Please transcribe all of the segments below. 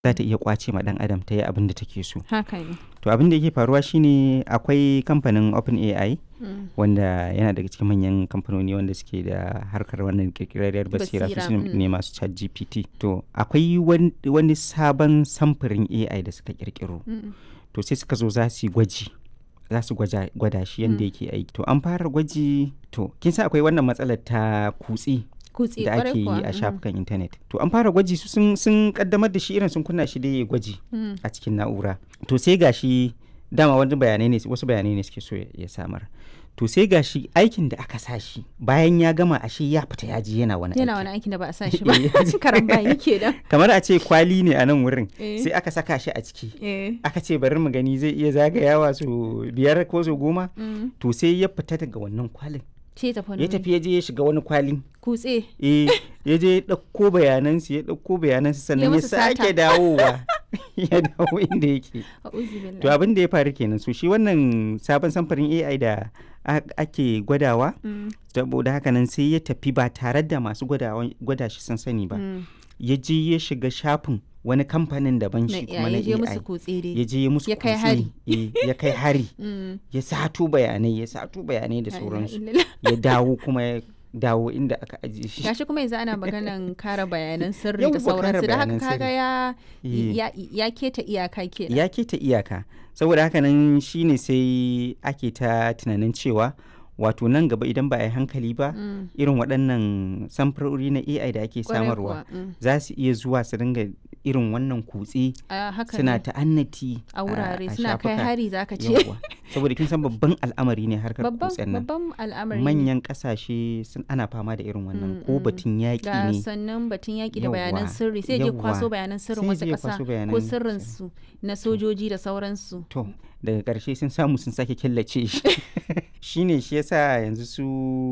za ta iya kwace ma dan adam ta yi abin da take so haka ne to abin da yake faruwa shine akwai kamfanin OpenAI Mm. wanda yana daga cikin manyan kamfanoni wanda suke da harkar wannan kirkirarriyar basira su Basira, su mm. ne masu chat gpt to akwai wan- wani sabon samfurin ai da suka kirkiro Mm. to sai suka zo za su yi gwaji za su gwaja- gwada shi yadda yake aiki to an fara gwaji to kin san akwai wannan matsalar ta kutse kutse da kwarai ake yi kuwa. a Mm. shafukan intanet to an fara gwaji su sun, sun kaddamar da shi irin sun kunna shi da ya gwaji Mm. a cikin na'ura to sai gashi dama wani bayanai ne wasu bayanai ne suke so ya- ya samar to sai gashi aikin da aka sa shi bayan ya gama ashe ya fita ya ji yana wani yana aiki wani aikin da ba a sa shi ba Eh, karan bani kenan kamar a ce kwali ne a nan wurin Eh. sai aka saka shi a ciki eh aka ce bari mu gani zai iya zagayawa su biyar ko su goma Mm. to sai ya fita daga wannan kwalin ce tafi wani ya wuri. tafi ya je ya shiga wani kwalin kutse eh ya je ya ɗauko bayanansu ya ɗauko bayanansu sannan ya musu sata. sake dawowa ya dawo inda yake a'udhu billahi to abin da ya faru kenan so shi wannan sabon samfarin AI da a- ake gwadawa Mm. saboda haka nan sai ya tafi ba tare da masu gwadawa- gwada shi sun sani ba Mm. ya je ya shiga shafin wani kamfanin daban na shi kuma na ya je musu AI kutse ya dai je ya musu Ya kai kutse, hari. eh, ya kai hari Mm. ya sato bayanai ya sato bayanai da La ilaha sauransu illallah. ya dawo kuma ya dawo inda aka ajiye shi gashi kuma yanzu ana maganan kare bayanan sirri Yawwa, da kare sauransu da haka bayanan kaga sirri. ya Eh. ya ya keta iyaka kenan ya keta iyaka saboda haka nan shine sai ake ta tunanin cewa wato nan gaba idan ba a yi hankali ba Mm. irin waɗannan samfurori na ai da ake Kwarai samarwa kuwa, mm. za su iya zuwa su dinga irin wannan kutse a haka suna ne ta'annati a wurare a suna kai shafuka. hari zaka ce Yawwa. saboda kin san babban al'amari ne harkar babban kutsen nan babban al'amari ne. manyan kasashe sun ana fama da irin wannan Mm, ko mm. batun yaƙi ga ne sannan batun yaƙi da bayanan Yawwa, sirri sai je kwaso yawwa. bayanan sirrin Sai wasu je ƙasa kwaso ko bayanan sirrinsu na sojoji da sauransu to daga ƙarshe sun samu sun sake killace shi shine shi yasa yanzu su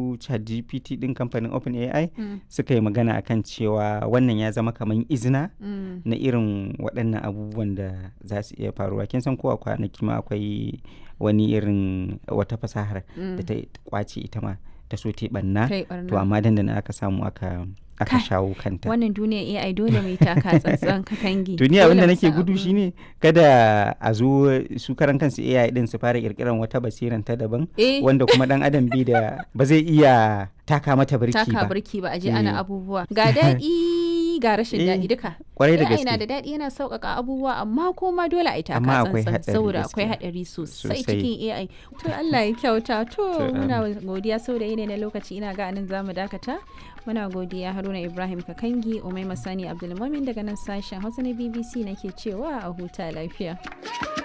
ChatGPT din kamfanin OpenAI Mm, suka yi magana akan cewa wannan ya zama kamar izina mm. na irin waɗannan abubuwan da za su iya faruwa kin san kowa kwanaki ma akwai wani irin wata fasahar da ta kwace ita ma ta so ta yi ɓanna kai to barna amma dandana aka samu aka aka Kai, shawo kanta wannan duniya AI dole mai taka tsantsan ka kangi to ni abin da Dole mu nake san gudu abu. shine kada a zo su karan kansu AI din su fara kirkiran wata basiran ta daban eh wanda kuma dan adam bi da ba zai iya taka mata birki taka ba birki ba a je Eh. ana abubuwa ga daɗi ga rashin Eh, daɗi duka kwarai da AI na gaske da daɗi yana sauƙaƙa abubuwa amma kuma dole a yi taka Amma akwai tsantsan haɗari saboda akwai gaskiya. haɗari sosai Sosai. cikin AI to Allah ya kyauta to To, muna godiya saboda yanayi na lokaci ina ga anan zamu dakata muna godiya Haruna Ibrahim Kakangi Umaima Sani Abdulmumin daga nan sashen Hausa na BBC nake cewa a huta lafiya